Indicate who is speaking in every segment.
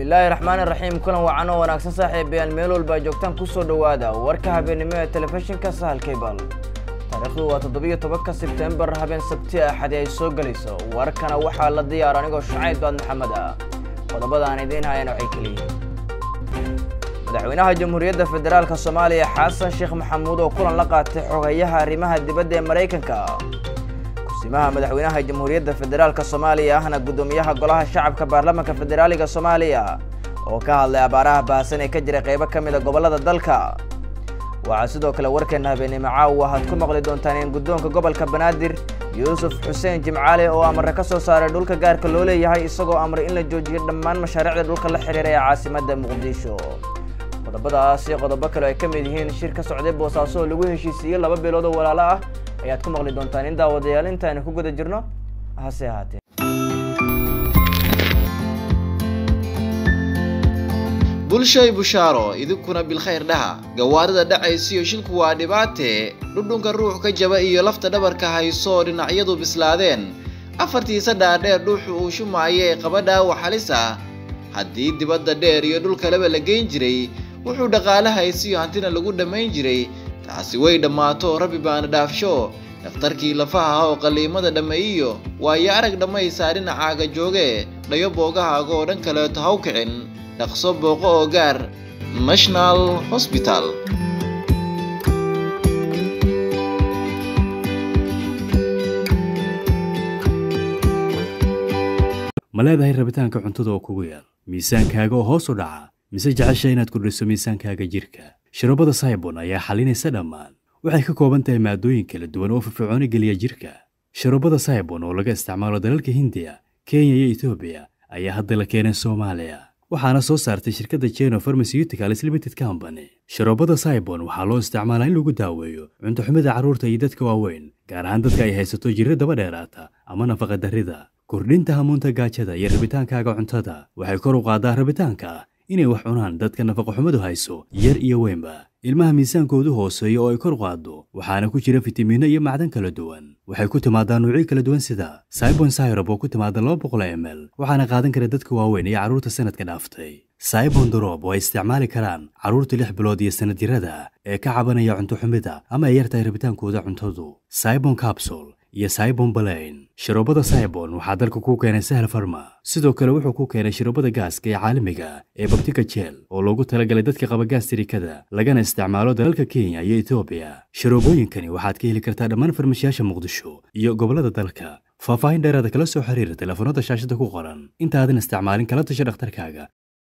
Speaker 1: bismillaahi raxmaani raxiim kulan wacan oo wanaagsan saaxiibayaal meel walba joogtaan kusoo dhowaada warka habeenimo ee telefishinka sahal cable taariikhdu waa toddobiyo tobanka sebtembar habeen sabti axadi ay soo gelayso warkana waxaa la diyaar anigoo shacayb baad maxamed ah qodobada aan idiin hayana waxay keliyihiin madaxweynaha jamhuuriyadda federaalka soomaaliya xasan sheekh maxamuud oo kulan la qaatay xogayaha arrimaha dibadda ee maraykanka kusimaha madaxweynaha jamhuuriyadda federaalka soomaaliya ahna guddoomiyaha golaha shacabka baarlamaanka federaaliga soomaaliya oo ka hadlay abaaraha baahsan ee ka jira qaybo ka mid a gobollada dalka waxaa sidoo kale warkeena habeenimo caawa waxaad ku maqli doontaan in guddoonka gobolka banaadir yuusuf xuseen jimcaale oo amare ka soo saaray dhulka gaarka loo leeyahay isagoo amray in la joojiyo dhammaan mashaariicda dhulka la xidhiira ee caasimadda muqdisho qodobadaas iyo qodobo kale ay ka mid yihiin shir ka socday boosaaso oo lagu heshiisiiyey laba bilood oo walaalo ah ayaad ku maqli doontaan in daawadayaal intaaynu ku guda jirno hase ahaatee
Speaker 2: bulshay bushaaro idinkuna bilkhayr dhaha gawaarida dhacaysiyo shilku waa dhibaatee dhudhunka ruux ka jaba iyo lafta dhabarka hayso oo dhinacyadu bislaadeen afartiisa dhaadheer dhuuxu uu shumaayo ee qaba dhaawac halis ah haddii dibadda dheer iyo dhul kaleba la geyn jiray wuxuu dhaqaale haysiyo hantina lagu dhammayn jiray taasi way dhammaato rabbi baana dhaafsho dhakhtarkii lafaha oo qalliimada dhammeeyiyo waayo arag dhammaysaa dhinacaaga jooge dhayo boogahaaga oo dhan kaleeto haw kicin dhaqso booqo oo gaar national hosbital
Speaker 3: ma leedahay rabitaanka cuntada oo kugu yaal miisaankaaga oo hoos u dhaca mise jecesha inaad kordhiso miisaankaaga jirka shirobada saybon ayaa xalinaysa dhammaan waxay ka kooban tahay maadooyin kala duwan oo firfircooni geliya jirka shirobada saybon oo laga isticmaalo dalalka hindiya kenya iyo etoobiya ayaa hadda la keenay soomaaliya waxaana soo saartay shirkadda jeno pharmaceuticals limited company shirobada saybon waxaa loo isticmaalaa in lagu daaweeyo cunto xumida carruurta iyo dadka waaweyn gaar ahaan dadka ay haysato jirro daba dheeraata ama nafaqa darrida kordhinta hamuunta gaajada iyo rabitaankaaga cuntada waxay kor u qaaddaa rabitaanka inay wax cunaan dadka nafaqoxumadu hayso yar iyo weynba ilmaha miisaankoodu hooseeyo oo ay kor qaaddo waxaana ku jira fitamiinno iyo macdan kala duwan waxay ku timaadaa nuucyo kala duwan sida saibon syrob oo ku timaada laba boqol m l waxaana qaadan kara dadka waaweyn iyo carruurta sanadka dhaaftay saibon dorob oo ay isticmaali karaan carruurta lix bilood iyo sanad jirada ee ka cabanaya cunto xumida ama ay yartahay rabitaankooda cuntadu saibon capsul iyo saibon balayn shirobada saibon waxaa dalka ku keenay sahal farma sidoo kale wuxuu ku keenay shirobada gaaska ee caalamiga ee babtika jeel oo loogu talagalay dadka qaba gaastirikada lagana isticmaalo dalalka kenya iyo etoobiya shirobooyinkani waxaad ka heli kartaa dhammaan farmashiyaasha muqdisho iyo gobollada dalka faahfaahin dheeraada kala soo xiriira telefoonada shaashada ku qoran intaadan isticmaalin kala tasha dhakhtarkaaga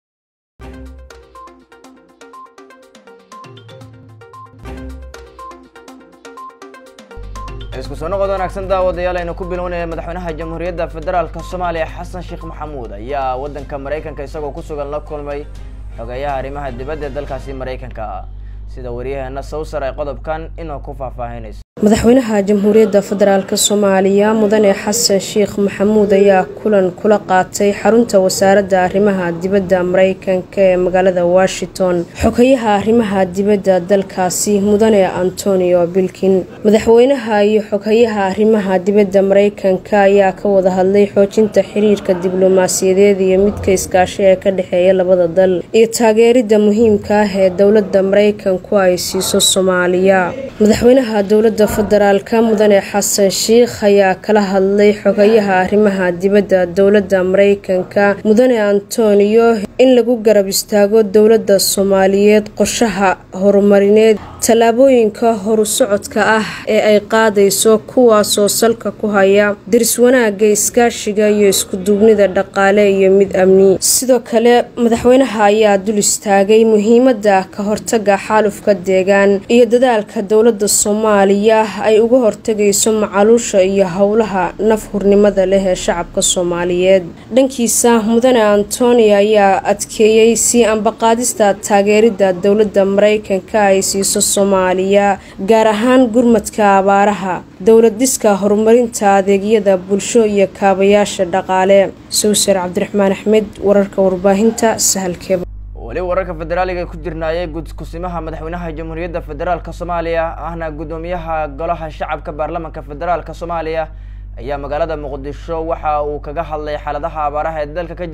Speaker 1: isku soo noqod wanaagsan daawadayaal aynu ku bilownaya madaxweynaha jamhuuriyadda federaalka soomaaliya xasan sheekh maxamuud ayaa waddanka maraykanka isagoo ku sugan la kulmay xogeeyaha arrimaha dibadda ee dalkaasi maraykanka sida waryaheena sawsar ay qodobkan inoo ku faahfaahinayso
Speaker 4: madaxweynaha jamhuuriyadda federaalk soomaaliya mudane xasan sheekh maxamuud ayaa kulan kula qaatay xarunta wasaaradda arrimaha dibadda maraykanka ee magaalada washington xogayaha arrimaha dibadda dalkaasi mudane antonio bilkin madaxweynaha iyo xogayaha arrimaha dibadda maraykanka ayaa ka wada hadlay xoojinta xiriirka diblomaasiyadeed iyo midka iskaashi ee ka dhexeeya labada dal iyo taageerida muhiimka ah ee dowladda maraykanku ay siiso soomaaliya madaxweynaha dowladda federaalka mudane xasan sheikh ayaa kala hadlay xogayaha arrimaha dibadda dowladda maraykanka mudane antonio in lagu garab istaago dowladda soomaaliyeed qorshaha horumarineed tallaabooyinka horu socodka ah ee ay qaadayso kuwaasoo salka ku haya diris wanaagga iskaashiga iyo iskuduubnida dhaqaale iyo mid amni sidoo kale madaxweynaha ayaa dul istaagay muhiimadda ka hortaga xaalufka deegaan iyo dadaalka dowladda soomaaliya ay uga hortegayso macaluusha iyo howlaha naf hurnimada leh ee shacabka soomaaliyeed dhankiisa mudane antonio ayaa adkeeyey sii ambaqaadista taageerida dowladda maraykanka ay siiso soomaaliya gaar ahaan gurmadka abaaraha dowlad dhiska horumarinta adeegyada bulsho iyo kaabayaasha dhaqaale sawsar cabdiraxmaan axmed wararka warbaahinta sahalkeeba
Speaker 1: weli wararka federaaliga ku jirnaayay gudkusimaha madaxweynaha jamhuuriyadda federaalka soomaaliya ahna guddoomiyaha golaha shacabka baarlamanka federaalka soomaaliya ayaa magaalada muqdisho waxa uu kaga hadlay xaaladaha abaaraha ee dalka ka jira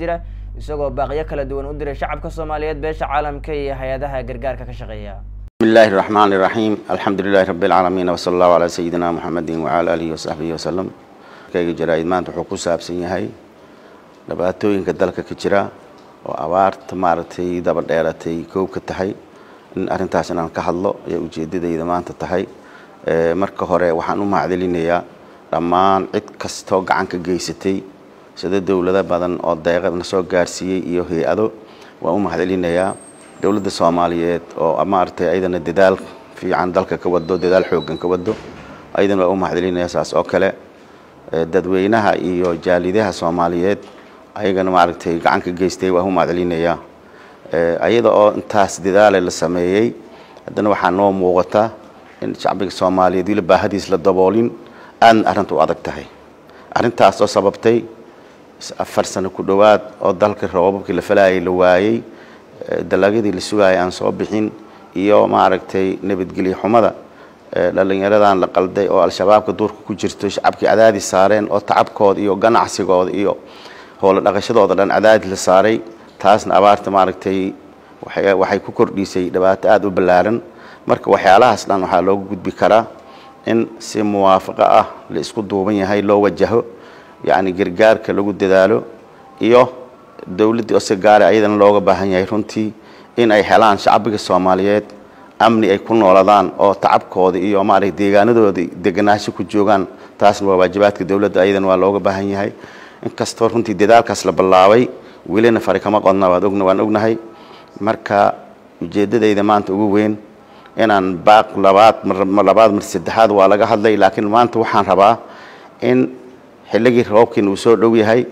Speaker 1: isagoo baaqyo kala duwan u diray shacabka soomaaliyeed beesha caalamka iyo hay-adaha gargaarka ka shaqeeya
Speaker 5: بسم الله الرحمن الرحيم الحمد لله رب العالمين وصلى الله على سيدنا محمد وعلى آله وصحبه وسلم kayga jaraa'id maanta wuxuu ku saabsan yahay dhibaatooyinka dalka ka jira oo abaarta maaragtay daba dheeratay koob ka tahay in arrintaas inaan ka hadlo ayaa ujeedadayda maanta tahay marka hore waxaan u mahadcelinayaa dhammaan cid kastoo gacan ka geysatay sida dowlado badan oo deeqa na soo gaarsiiyey iyo hay-ado waan u mahadcelinayaa dowladda soomaaliyeed oo maaragtay ayadana dadaal fiican dalka ka wado dadaal xooggan ka wado ayadana waa u mahadcelinayaa saas oo kale dadweynaha iyo jaalidaha soomaaliyeed ayagana maaragtay gacan ka geystay waa u mahadcelinayaa ayada oo intaas dadaale la sameeyey haddana waxaa noo muuqata in shacbiga soomaaliyeed weli baahadiis la daboolin aadna arrinta u adag tahay arrintaas oo sababtay afar sano ku dhowaad oo dalka roobabkii la falayay la waayey dalagyadii la sugaayay aan soo bixin iyo maaragtay nabadgelyo xumada dhalinyaradan la qalday oo al-shabaabka duurka ku jirto shacabkii cadaadis saareen oo tacabkooda iyo ganacsigooda iyo howlo dhaqashadooda dhan cadaadis la saaray taasna abaarta maaragtay waxay ku kordhisay dhibaato aada u ballaaran marka waxyaalahaas dhan waxaa loogu gudbi karaa in si muwaafaqo ah la isku duuban yahay loo wajaho yacni gargaarka lagu dadaalo iyo dowladdii oo si gaara ayadana looga baahan yahay runtii in ay helaan shacbiga soomaaliyeed amni ay ku nooladaan oo tacabkooda iyo maaragtay deegaanadooda deganaansho ku joogaan taasna waa waajibaadka dowladda ayadana waa looga baahan yahay inkastoo runtii dadaalkaas la ballaabay welina fari kama qodna waad ogna waan ognahay marka ujeeddadayda maanta ugu weyn inaan baaq labaad mar labaad mar saddexaad waa laga hadlay laakiin maanta waxaan rabaa in xilligii roobkiina uu soo dhow yahay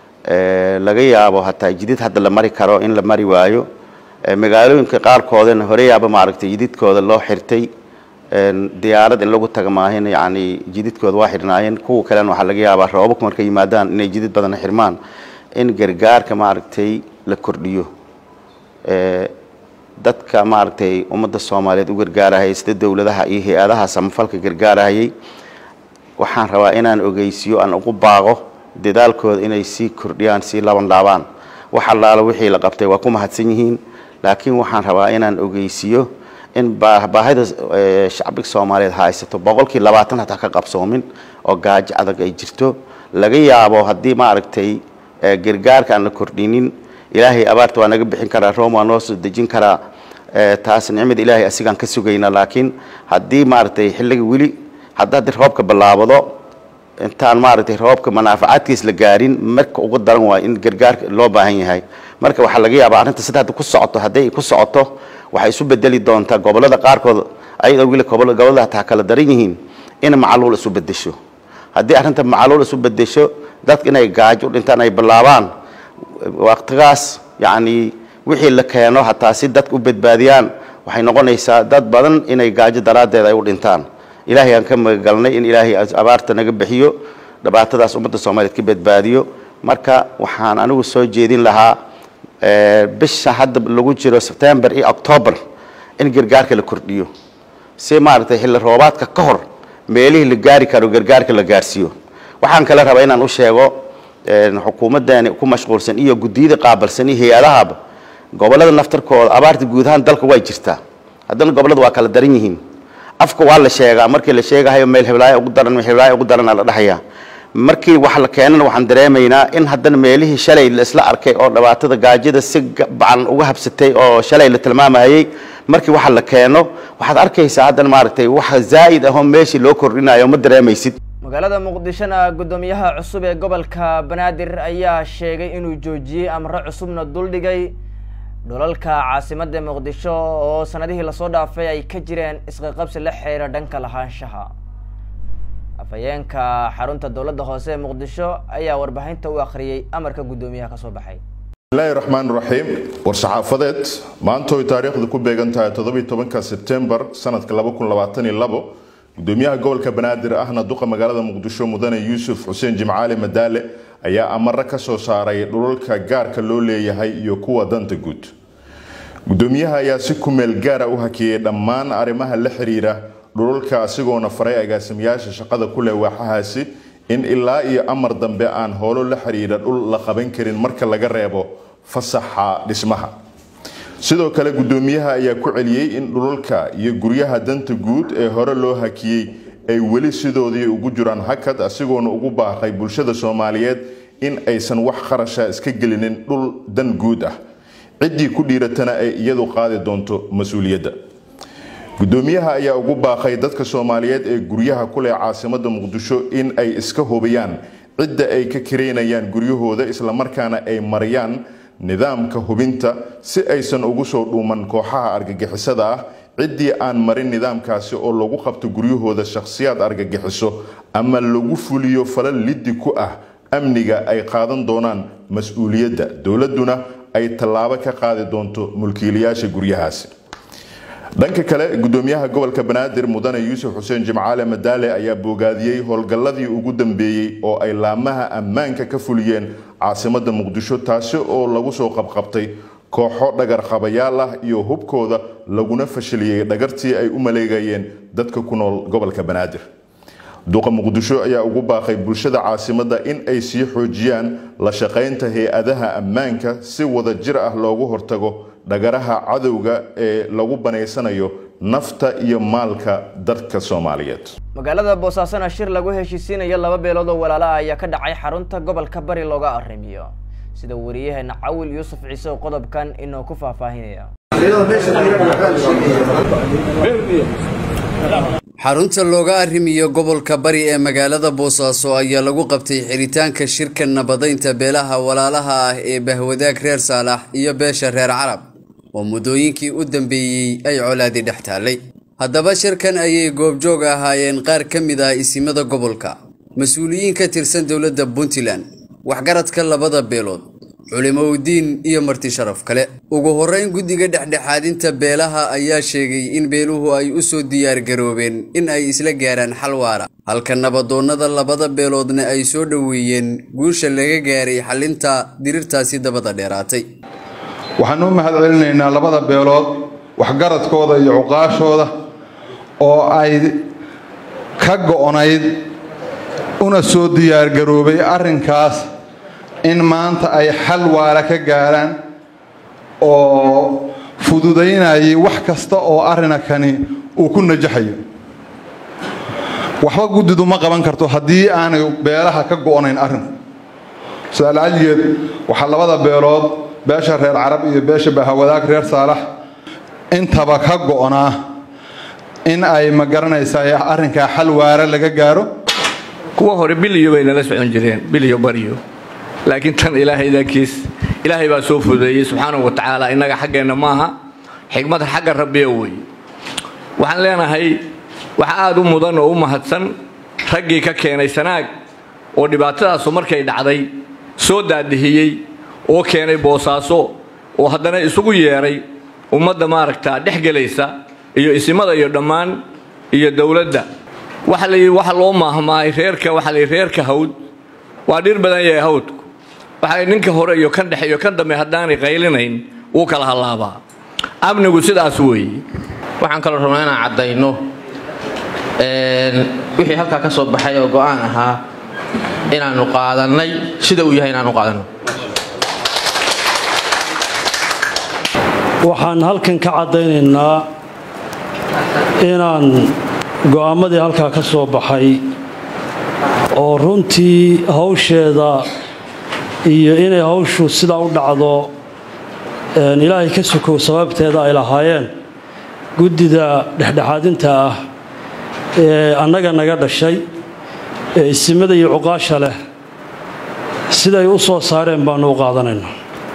Speaker 5: laga yaabo hataa jidid hadda la mari karo in la mari waayo magaalooyinka qaarkoodana horeyaaba maaragtay jididkooda loo xirtay diyaarad in lagu taga maahin yacni jididkooda waa xirnaayeen kuwa kalena waxaa laga yaabaa roobabku markay yimaadaan inay jidid badan xirmaan in gargaarka maaragtay la kordhiyo dadka maaragtay ummadda soomaaliyeed u gargaarahayay sida dowladaha iyo hay-adaha samafalka gargaarahayay waxaan rabaa inaan ogeysiyo aan ugu baaqo dadaalkooda inay sii kordhiyaan sii laban laabaan wax allaala wixii la qabtay waa ku mahadsan yihiin laakiin waxaan rabaa inaan ogeysiyo in baahida shacbiga soomaaliyeed haysato boqolkii labaatan hataa ka qabsoomin oo gaajo adag ay jirto laga yaabo haddii maaragtay gargaarka aan la kordhinin ilaahay abaarta waa naga bixin karaa room waa noo soo dejin karaa taas nicmada ilaahay asigaan ka sugayna laakiin haddii maaragtay xilliga weli hadda haddii roobka bilaabado intaan maaragtay roobka manaafacaadkiis la gaarin marka ugu daran waa in gargaarka loo baahan yahay marka waxaa laga yaabaa arrinta sida hadda ku socoto hadday ay ku socoto waxay isu bedeli doontaa gobollada qaarkood ayadoo weli gobollada hataa kala daran yihiin in macaluul isu bedesho haddii arrinta macaluul isu bedesho dadka inay gaajo u dhintaan ay bilaabaan waqtigaas yacni wixii la keeno hataa si dadka u badbaadiyaan waxay noqonaysaa dad badan inay gaajo daraaddeed ay u dhintaan ilaahay aan ka magagalnay in ilaahay abaarta naga bixiyo dhibaatadaas ummadda soomaaliyeed ka badbaadiyo marka waxaan anigu soo jeedin lahaa bisha hadda lagu jiro sebtembar iyo octoobar in gargaarka la kordhiyo si maaragtay xilli roobaadka ka hor meelihii la gaari karo gargaarka la gaarsiiyo waxaan kale rabaa inaan u sheego xukuumaddaani ku mashquulsan iyo guddiyada qaabalsan iyo hay-adahaba gobollada naftarkooda abaarta guud ahaan dalka way jirtaa haddana gobollada waa kala daran yihiin afka waa la sheegaa markii la sheegahayo meel heblaayo ugu daran meel heblaayo ugu daranaa la dhahayaa markii wax la keenana waxaan dareemaynaa in haddana meelihii shalay la isla arkay oo dhibaatada gaajada si bacan uga habsatay oo shalay la tilmaamayay markii waxa la keeno waxaad arkaysaa haddana maaragtay waxa zaa'id ahoo meeshii loo kordhinayo ma dareemaysid
Speaker 1: magaalada muqdishona guddoomiyaha cusub ee gobolka banaadir ayaa sheegay inuu joojiyey amro cusubna duldhigay dhulalka caasimadda muqdisho oo sanadihii lasoo dhaafay ay ka jireen isqaqabsi la xiriira dhanka lahaanshaha afhayeenka xarunta dowladda hoose ee muqdisho ayaa warbaahinta u akhriyey amarka guddoomiyaha kasoo baxay
Speaker 6: bismillahi raxmaan raxiim war-saxaafadeed maanta oy taariikhdu ku beegan tahay toddobiyi tobanka sebtembar sanadka laba kun labaatan iyo labo gudoomiyaha gobolka banaadir ahna duqa magaalada muqdisho mudane yuusuf xuseen jimcaali madaale ayaa amaro ka soo saaray dhulalka gaarka loo leeyahay iyo kuwa danta guud gudoomiyaha ayaa si kumeel gaara u hakiyey dhammaan arrimaha la xiriira dhulalka asigoona faray agaasimayaasha shaqada ku leh waaxahaasi in ilaa iyo amar dambe aan howlo la xiriira dhul la qaban karin marka laga reebo fasaxa dhismaha sidoo kale guddoomiyaha ayaa ku celiyey in dhulalka iyo guryaha danta guud ee hore loo hakiyey ay weli sidoodii ugu jiraan hakad asigoona ugu baaqay bulshada soomaaliyeed in aysan wax kharasha iska gelinin dhul dan guud ah ciddii ku dhiiratana ay iyadu qaadi doonto mas-uuliyadda guddoomiyaha ayaa ugu baaqay dadka soomaaliyeed ee guryaha ku leh caasimada muqdisho in ay iska hubiyaan cidda ay ka karaynayaan guryahooda islamarkaana ay mariyaan nidaamka hubinta si aysan ugu soo dhuuman kooxaha argagixisada ah ciddii aan marin nidaamkaasi oo lagu qabto guryahooda shakhsiyaad argagixiso ama lagu fuliyo falal liddi ku ah amniga ay qaadan doonaan mas-uuliyadda dowladduna ay tallaabo ka qaadi doonto mulkiilayaasha guryahaasi dhanka kale gudoomiyaha gobolka banaadir mudane yuusuf xuseen jimcaale madaale ayaa boogaadiyey howlgalladii ugu dambeeyey oo ay laamaha ammaanka ka fuliyeen caasimada muqdisho taasi oo lagu soo qabqabtay kooxo dhagar qabayaal ah iyo hubkooda laguna fashiliyey dhagartii ay u maleegayeen dadka ku nool gobolka banaadir duqa muqdisho ayaa ugu baaqay bulshada caasimada in ay sii xoojiyaan la shaqaynta hay-adaha ammaanka si wada jir ah loogu hortago dhagaraha cadowga ee lagu banaysanayo nafta iyo maalka dadka soomaaliyeed
Speaker 1: magaalada boosaasana shir lagu heshiisiinayo laba beelood oo walaala ah ayaa ka dhacay xarunta gobolka bari looga arrimiyo sida wariyaheena cawil yuusuf ciise oo qodobkan inoo ku faahfaahinaya
Speaker 7: xarunta looga arrimiyo gobolka bari ee magaalada boosaaso ayaa lagu qabtay xiritaanka shirka nabadaynta beelaha walaalaha ah ee bahwadaag reer saalax iyo beesha reer carab oo muddooyinkii u dambeeyey ay colaadi dhex taallay haddaba shirkan ayay goobjoog ahaayeen qaar ka mid ah isimada gobolka mas-uuliyiin ka tirsan dowladda puntland waxgaradka labada beelood culimowdiin iyo marti sharaf kale ugu horreyn guddiga dhexdhexaadinta beelaha ayaa sheegay in beeluhu ay u soo diyaargaroobeen in ay isla gaaraan xal waara halka nabadoonnada labada beeloodna ay soo dhoweeyeen guusha laga gaaray xallinta dirirtaasi dabada dheeraatay
Speaker 8: waxaan u mahad celinaynaa labada beelood waxgaradkooda iyo cuqaashooda oo ay ka go'nayd una soo diyaargaroobay arrinkaas in maanta ay xal waara ka gaaraan oo fududaynayay wax kasta oo arrinakani uu ku najaxayo waxba guddidu ma qaban karto haddii aanay beelaha ka go'nayn arrinku su-aal caligeed waxaa labada beelood beesha reer carab iyo beesha bahawadaag reer saalax intaba ka go'naa in ay ma garanaysaa arrinkaa xal waara laga gaaro
Speaker 9: kuwa hore biliyo bay nala socon jireen biliyo baryo laakiin tan ilaahay dankiis ilaahay baa soo fududeeyey subxaanahu wa tacaala innaga xaggeenna maaha xigmad xagga rabbiya weeye waxaan leenahay waxa aada u mudan oo u mahadsan raggii ka keenay sanaag oo dhibaatadaasu markay dhacday soo daadihiyey oo keenay boosaaso oo haddana isugu yeedhay ummadda maaragtaa dhex gelaysa iyo isimada iyo dhammaan iyo dowladda waxa la yidhi waxa loo maahmaay reerka waxa la yidhi reerka hawd waa dhir badan yahay hawdku waxa ninka hore iyo kan dhexe iyo kan dambe haddaanay qaylinayn wuu kala hallaabaa amnigu sidaas weeye
Speaker 10: waxaan kaloo rabnaa inaan caddayno wixii halkaa ka soo baxay oo go'aan ahaa inaannu qaadannay sida uu yahay inaanu qaadanno
Speaker 11: waxaan halkan ka caddaynaynaa inaan go'aammadii halkaa ka soo baxay oo runtii hawsheeda iyo inay hawshu sidaa u dhacdo ilaahay ka sokow sababteeda ay lahaayeen guddida dhexdhexaadinta ah ee annaga naga dhashay ee isimada iyo cuqaasha leh siday u soo saareen baannu u qaadanayna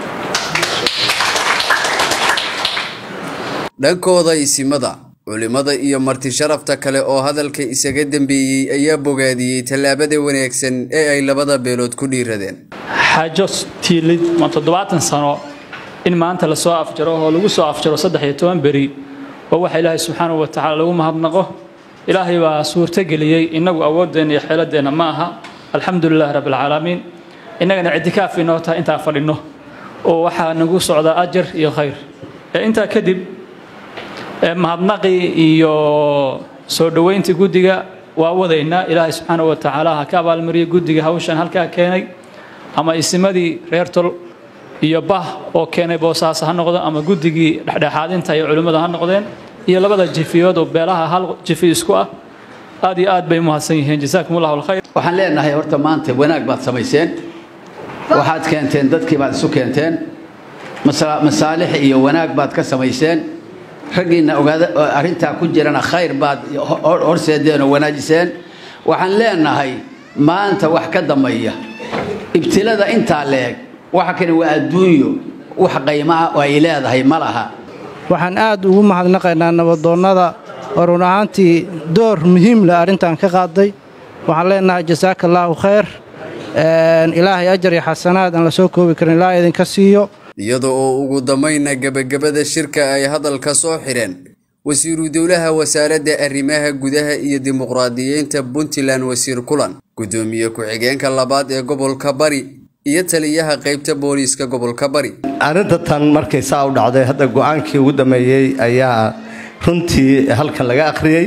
Speaker 7: dhankooda isimada culimmada iyo marti sharafta kale oo hadalka isaga dembeeyey ayaa bogaadiyey tallaabada wanaagsan ee ay labada beelood ku dhiiradeen
Speaker 12: xaajo tiilid ma toddobaatan sano in maanta lasoo afjaro oo lagu soo afjaro saddex iyo toban beri waa waxa ilaahay subxaanahu wa tacaala lagu mahadnaqo ilaahay baa suurtogeliyey innagu awooddeenna iyo xeeladeenna ma aha alxamdu lilahi rabbilcaalamiin innagana ictikaaf inoo tahay intaan fadhinno oo waxaa nagu socdaa ajar iyo khayr intaa kadib mahadnaqii iyo soo dhoweyntii guddiga waa wadaynaa ilaahay subxaanahu wa tacaala ha ka abaalmariyay guddiga hawshan halkaa keenay ama isimadii reer tol iyo bah oo keenay boosaaso ha noqdo ama guddigii dhexdhexaadinta iyo culimmada ha noqdeen iyo labada jifiyood oo beelaha hal jifi isku ah aad iyo aad bay umahadsan yihiin jasaakum allahu alkhayr
Speaker 13: waxaan leenahay horta maanta wanaag baad samayseen waxaad keenteen dadkii baad isu keenteen masaalix iyo wanaag baad ka samayseen raggiinna ogaada arrintaa ku jirana khayr baad horseedeen oo wanaajiseen waxaan leenahay maanta wax ka dambeeya ibtilada intaa leeg waxa kale waa adduunyo wax qaymaha oo ay leedahay ma laha
Speaker 14: waxaan aad ugu mahadnaqaynaa nabadoonnada oo run ahaantii door muhiim leh arrintan ka qaaday waxaan leenahay jasaaka allaahu khayr ilaahay ajar iyo xasanaad aan la soo koobi karin ilaa idinka siiyo
Speaker 7: iyada oo ugu dambayna gebagabada shirka ay hadalka soo xidheen wasiiru dowlaha wasaaradda arrimaha gudaha iyo dimuqraadiyiinta puntland wasiir kulan gudoomiye ku-xigeenka labaad ee gobolka bari iyo taliyaha qaybta booliiska gobolka bari
Speaker 15: arrinta tan markay saa u dhacday hadda go-aankii ugu dambeeyey ayaa runtii halkan laga akhriyey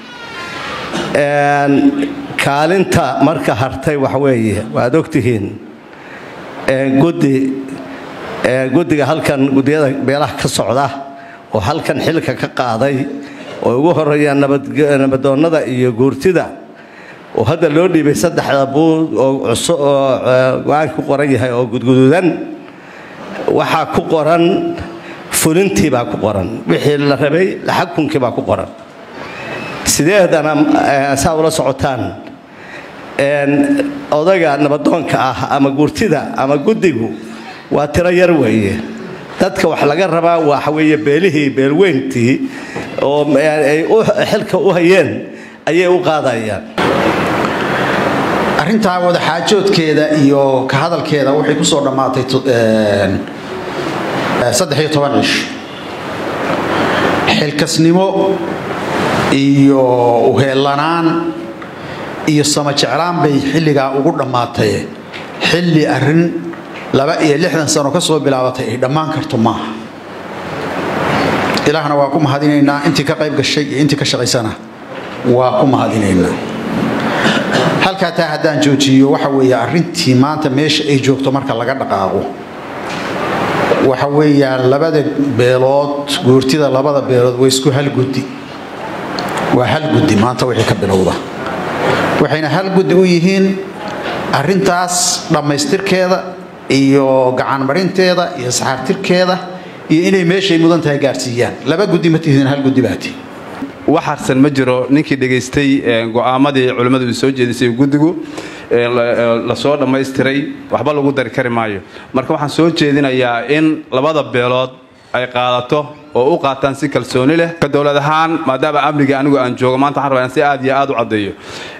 Speaker 15: kaalinta marka hartay waxweeye waad ogtihiin guddi guddiga halkan guddiyada beelaha ka socda oo halkan xilka ka qaaday oo ugu horeeyaan nabadoonnada iyo guurtida oo hadda loo dhiibay saddexda buud oo go-aanka ku qoran yahay oo gudguduudan waxaa ku qoran fulintii baa ku qoran wixii la rabay xakunkii baa ku qoran sideedana saa ula socotaan odaga nabadoonka ah ama guurtida ama guddigu waa tiro yar weeye dadka wax laga rabaa waxa weeye beelihii beelweyntii oo ay xilka u hayeen ayay u qaadayaan
Speaker 16: arrintaa wadaxaajoodkeeda iyo ka hadalkeeda waxay ku soo dhammaatay saddex iyo toban cish xilkasnimo iyo uheellanaan iyo sama jeclaan bay xilligaa ugu dhammaatay xilli arrin laba iyo lixdan sano ka soo bilaabatay ay dhammaan karto maaha ilaahna waa ku mahadinaynaa intii ka qayb gashay iyo intii ka shaqaysana waa ku mahadinaynaa halkaa taa haddaan joojiyo waxa weeye arrintii maanta meesha ay joogto marka laga dhaqaaqo waxa weeyaan labada beelood guurtida labada beelood waa isku hal guddi waa hal guddi maanta wixii ka bilowda waxayna hal guddi u yihiin arrintaas dhammaystirkeeda iyo gacanmarinteeda iyo saxaartirkeeda iyo inay meeshay mudan tahay gaarsiiyaan laba guddi ma tihiin hal guddi baati
Speaker 17: wax harsan ma jiro ninkii dhegaystay go'aamadii culimmadu uu soo jeedisay guddigu lasoo dhammaystiray waxba lagu dari kari maayo marka waxaan soo jeedinayaa in labada beelood ay qaadato oo u qaataan si kalsooni leh ka dowlad ahaan maadaama amniga anigu aan joogo maanta waxaan rabaa in si aad iyo aad u caddeeyo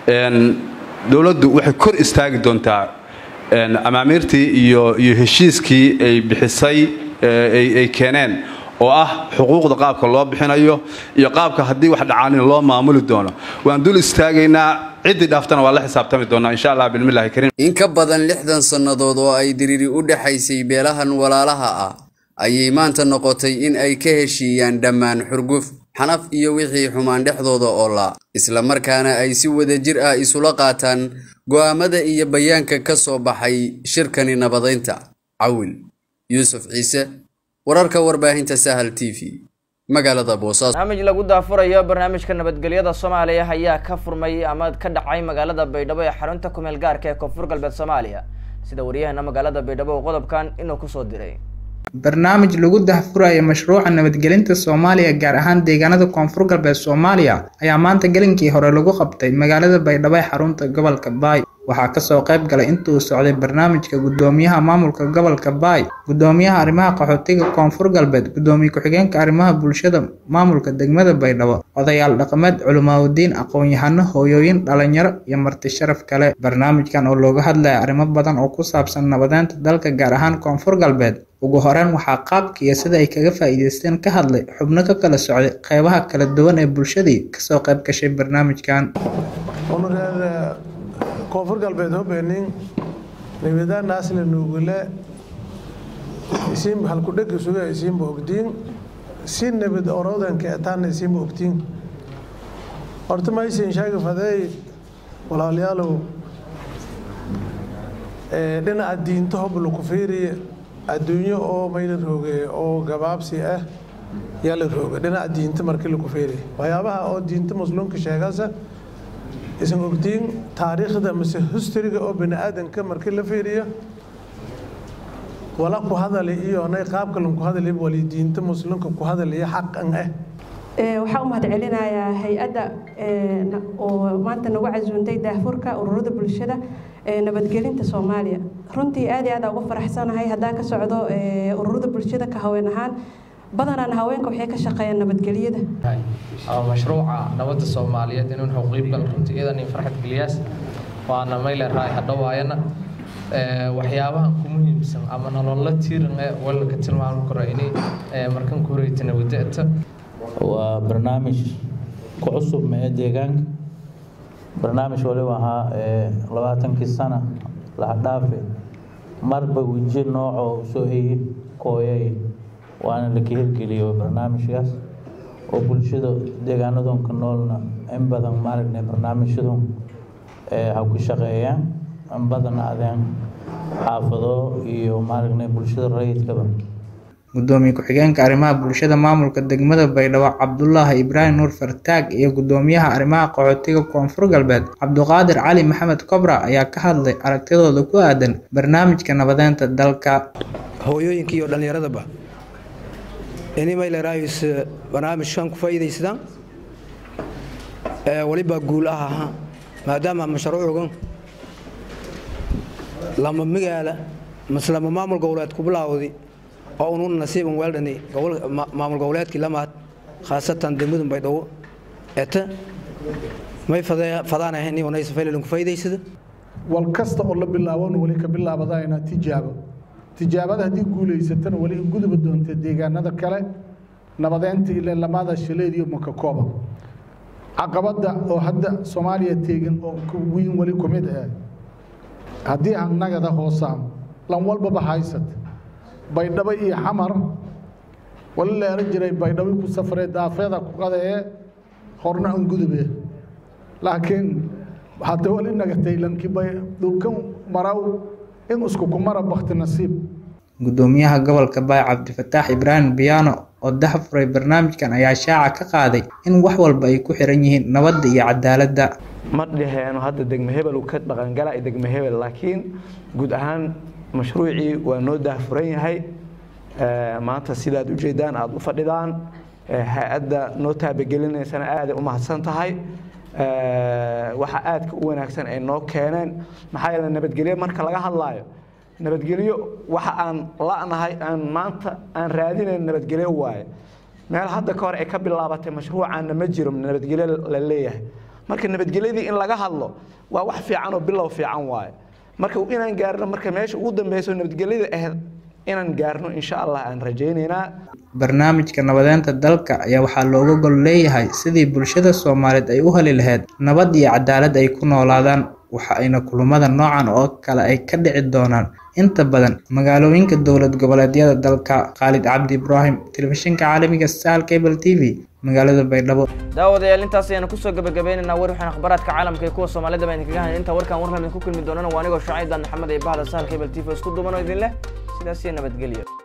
Speaker 17: dowladdu waxay kor istaagi doontaa amaamiirtii iyo iyo heshiiskii ay bixisay ay keeneen oo ah xuquuqda qaabka loo bixinayo iyo qaabka haddii wax dhacaanin loo maamuli doono waan dul istaagaynaa ciddii dhaaftana waa la xisaabtami doonaa insha allah bilmillahi kariim
Speaker 7: in ka badan lixdan sannadood oo ay diriiri u dhexaysay beelahan walaalaha ah ayay maanta noqotay in ay ka heshiiyaan dhammaan xurguf xanaf iyo wixii xumaan dhexdooda oola isla markaana ay si wadajir ah isula qaataan go'aamada iyo bayaanka ka soo baxay shirkani nabadaynta cawil yuusuf ciise wararka warbaahinta sahal t v magaalada boosaaso
Speaker 1: barnaamij lagu daafurayo barnaamijka nabadgelyada soomaaliya ayaa ka furmay ama ka dhacay magaalada baydhabo ee xarunta kumeel gaarka ee koonfur galbeed soomaaliya sida waryaheena magaalada baydhabo uu qodobkan inuu kusoo diray
Speaker 18: barnaamij lagu dahfurayo mashruuca nabadgelinta soomaaliya gaar ahaan deegaanada koonfur galbeed soomaaliya ayaa maanta gelinkii hore lagu qabtay magaalada baydhabo ee xarunta gobolka baay waxaa kasoo qayb galay intuu socday barnaamijka gudoomiyaha maamulka gobolka baay gudoomiyaha arrimaha qaxootiga koonfur galbeed gudoomiye ku-xigeenka arrimaha bulshada maamulka degmada baydhabo odayaal dhaqameed culimaaudiin aqoon-yahano hooyooyin dhalinyaro iyo marti sharaf kale barnaamijkan oo looga hadlaya arrimo badan oo ku saabsan nabadeynta dalka gaar ahaan koonfur galbeed ugu horeyn waxaa qaabka iyo sida ay kaga faa'iideysteen ka hadlay xubno ka kala socday qeybaha kala duwan ee bulshadii kasoo qayb gashay barnaamijkan
Speaker 19: koonfur galbeed hobenin nabadaanaasna nuugule isiin halkudhegi suga isiinba ogdiin si nabad orodanka etaana isiinba ogtiin horta maysin sheegi fadeey walaalayaalow dhinaca diinta hob laku fiiriye adduunyo oo mayla rooge oo gabaabsi ah yaa la rooga dhinaca diinta markii lagu feeriya waxyaabaha oo diinta muslimka sheegasa isan ogtiin taariikhda mise historyga oo bani aadanka markii la feeriyo wala ku hadali iyo nay qaabka lanku hadali wali diinta muslimka ku hadalaya xaqan ah
Speaker 20: waxaan u mahadcelinayaa hay-adda oo maanta nagu casuuntay daahfurka ururada bulshada ee nabadgelinta soomaaliya runtii aad iyo aad ugu faraxsanahay haddaan ka socdo ururada bulshada ka haween ahaan badanaan haweenka waxay ka shaqeeyaan nabadgelyada
Speaker 21: mashruuca nabadda soomaaliyeed inuu xaqiibgal runtii iyadan farxad geliyaas waana mayle raay hadhowaayana waxyaabahan ku muhiimsan ama nolola tiiran ee walalka tilmaami karo inay markan ku horeyta nabadda
Speaker 22: waa barnaamij ku cusub mee deegaanka barnaamij waliba ahaa labaatankii sana laxdhaafe marba weji noocoo soo eye kooyay waana la ka hirgeliyo barnaamijkaas oo bulshada deegaanadonka noolna in badan maaragna barnaamijyadu ha ku shaqeeyaan in badan adeen xaafado iyo maaragna bulshada rayidkaba
Speaker 18: gudoomiye ku-xigeenka arrimaha bulshada maamulka degmada baydhabo cabdulaahi ibraahim nuur fartaag iyo gudoomiyaha arrimaha qaxootiga koonfur galbeed cabduqaadir cali maxamed kobra ayaa ka hadlay aragtidooda ku aadan barnaamijka nabadeynta dalka
Speaker 23: hooyooyinka iyo dhallinyaradaba ini maylerayus barnaamijkan ku faa'iidaysadaan waliba guul ah aha maadaama mashruucugan lama magaala mase lama maamul goboleed ku bilaawday oo unun nasiiban weeldhani maamul goboleedkii lamaad khaasatan degmadan baydhabo eta may fadaanahayn inaysa faylalin ku faa'iidaysada
Speaker 24: wal kasta oo la bilaabona weli ka bilaabadayna tijaabo tijaabada haddii guulaysatana weli guduba doonta deegaanada kale nabadeynta ile lamada shaleed iyo makakooba caqabada oo hadda soomaaliya teegan oo wiin weli ku mid ah haddii aan nagada hoosaan lan walbaba haysat baydhabo iyo xamar wali la eran jiray baydhabo ku safree daafeeda ku qadee horna an gudube laakiin hadda wali nagatay lankii dhulkan maraw in isku kumara bakti nasiib
Speaker 18: gudoomiyaha gobolka baay cabdifataax ibraahim biyaano oo dahafuray barnaamijkan ayaa shaaca ka qaaday in wax walba ay ku xiran yihiin nabadda iyo cadaaladda
Speaker 25: ma dhaheeno hadda degme hebel uu ka dhaqangala degme hebel laakiin guud ahaan mashruucii waa noo daahfuran yahay maanta sidaad ujeedaan aada u fadhidaan hay-adda noo taabagelineysana aaday u mahadsan tahay waxa aadka u wanaagsan ay noo keeneen maxaa yeele nabadgelyo marka laga hadlaayo nabadgelyo waxa aan la'nahay aan maanta aan raadinayn nabadgelyo waaye meel hadda ka hor ay ka bilaabatay mashruucaana ma jiro nabadgelyo la leeyahay marka nabadgelyadii in laga hadlo waa wax fiican oo bilow fiican waaye marka inaan gaarno marka meesha ugu dambeyso nabadgelyada ahayd inaan gaarno insha allah aan rajaynaynaa
Speaker 18: barnaamijka nabadeynta dalka ayaa waxaa looga gol leeyahay sidii bulshada soomaaliyeed ay u heli lahayd nabad iyo cadaalad ay ku noolaadaan waxa ayna kulamada noocan oo kale ay ka dhici doonaan inta badan magaalooyinka dowlad goboleedyada dalka khaalid cabdi ibraahim telefishinka caalamiga sal cable t v magaalada baydhabo
Speaker 1: daawadayaal intaas ayaanu kusoo gabagabaynaynaa war waxaan akhbaaraadka caalamka iyo kuwa soomaalida baan idinkaga hayn intaa warkaan warkan idinku kulmi doonana waa anigoo shacaydan maxamed iyo bahda sahal cable t v isku duuban oo idin leh sidaas iyo nabadgelyo